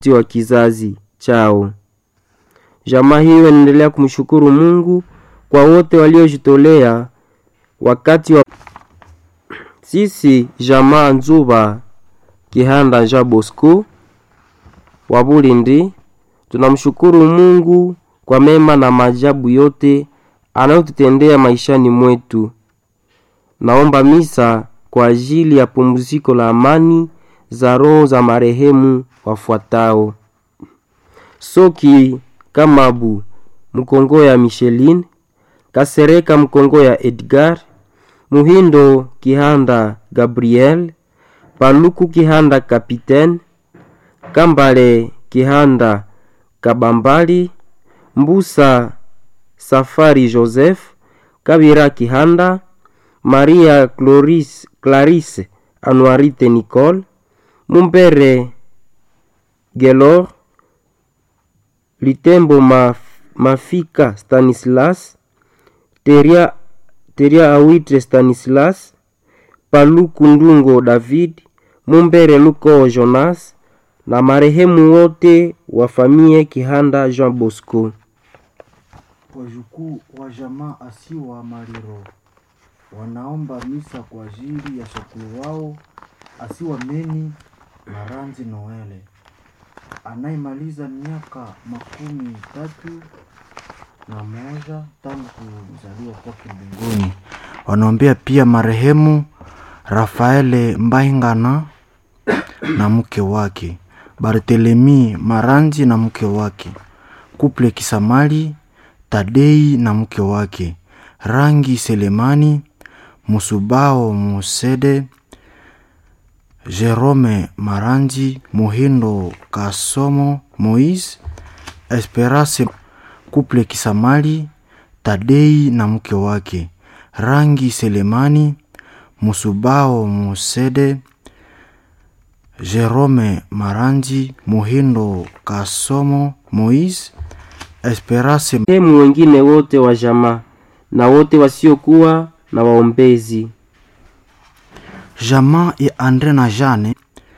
wa kizazi chao. Jamaa hiyo inaendelea kumshukuru Mungu kwa wote waliojitolea wakati wa sisi jamaa Nzuba Kihanda Jean Bosco wa Bulindi tunamshukuru Mungu kwa mema na maajabu yote anayotutendea maishani mwetu. Naomba misa kwa ajili ya pumziko la amani za roho za marehemu wafuatao: Soki Kamabu Mkongo ya Micheline, Kasereka Mkongo ya Edgar, Muhindo Kihanda Gabriel, Paluku Kihanda Kapitaine, Kambale Kihanda Kabambali, Mbusa Safari Joseph, Kabira Kihanda, Maria Cloris, Clarisse Anuarite Nicole, Mumbere Gelor, Litembo Maf, Mafika Stanislas, Teria, Teria Awitre Stanislas, Paluku Ndungo David, Mumbere Luko Jonas na marehemu wote wa familia Kihanda Jean Bosco. Wajukuu wa jamaa Asiwa Mariro wanaomba misa kwa ajili ya shakulu wao Asiwa Meni Maranzi Noele anayemaliza miaka makumi tatu na moja tangu kuzaliwa kwake mbinguni. Wanaombea pia marehemu Rafaele Mbaingana na mke wake Barthelemy Maranzi na mke wake Kuple Kisamali Tadei na mke wake Rangi Selemani Musubao Musede Jerome Maranzi Muhindo Kasomo Moise Esperance Kuple Kisamali Tadei na mke wake Rangi Selemani Musubao Musede Jerome Maranzi Muhindo Kasomo Moise Esperance Marehemu wengine wote wa jamaa na wote wasiokuwa na waombezi. Jamaa ya Andre na Jane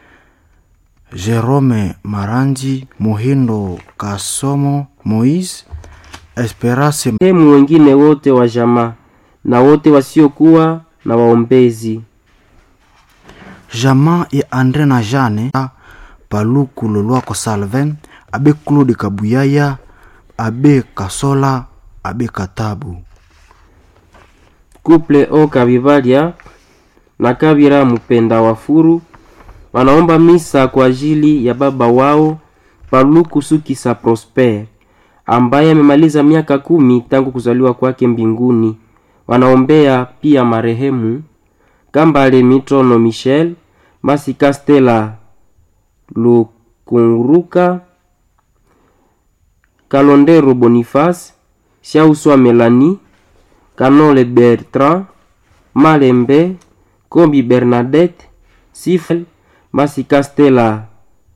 Jerome Maranzi Muhindo Kasomo Moise Esperance Marehemu wengine wote wa jamaa na wote wasiokuwa na waombezi. Jamaa ya Andre na Jane Paluku Lolwako Salvin Abe Claude Kabuyaya Abe Kasola Abe Katabu Kuple O Kabivalia na Kabira Mupenda Wafuru wanaomba misa kwa ajili ya baba wao Paluku Sukisa Prosper ambaye amemaliza miaka kumi tangu kuzaliwa kwake mbinguni. Wanaombea pia marehemu Kambale Mitrono Michel Masika Stella Lukunruka Kalondero Boniface Shauswa Melanie Kanole Bertrand Malembe Kombi Bernadette Sifel Masika Stella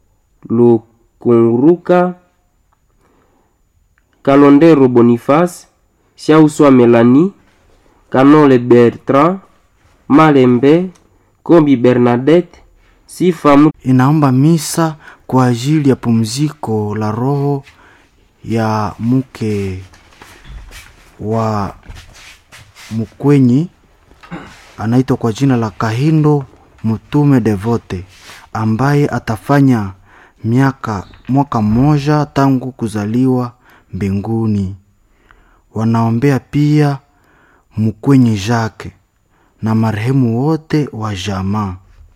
Lukunruka Kalondero Boniface Shauswa Melanie Kanole Bertrand Malembe Kombi Bernadette Sifa inaomba misa kwa ajili ya pumziko la roho ya mke wa mkwenyi anaitwa kwa jina la Kahindo Mtume Devote ambaye atafanya miaka mwaka mmoja tangu kuzaliwa mbinguni. Wanaombea pia mkwenyi Jacques na marehemu wote wa jamaa.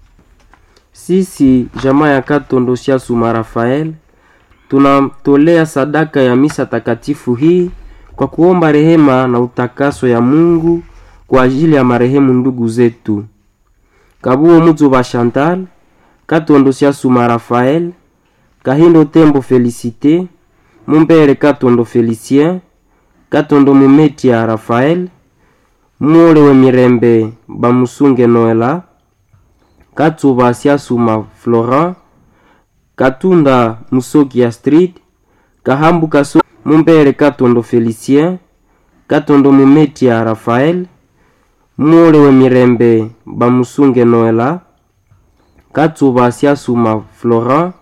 Sisi jamaa ya Katondo Suma Rafael tunamtolea sadaka ya misa takatifu hii kwa kuomba rehema na utakaso ya Mungu kwa ajili ya marehemu ndugu zetu Kabuo Muzuba Chantal, Katondo Suma Rafael, Kahindo Tembo Felicite, Mumbere Katondo Felicien, Katondo Mumetia Rafael, Mule we Mirembe Bamusunge Noela, Katsuba Siasuma Florent, Katunda Musoki Astrid, Kahambu Kaso Mumbere Katondo Felicien, Katondo Mumetia Rafael, Mule we Mirembe Bamusunge Noela, Katsuba Siasuma Florent,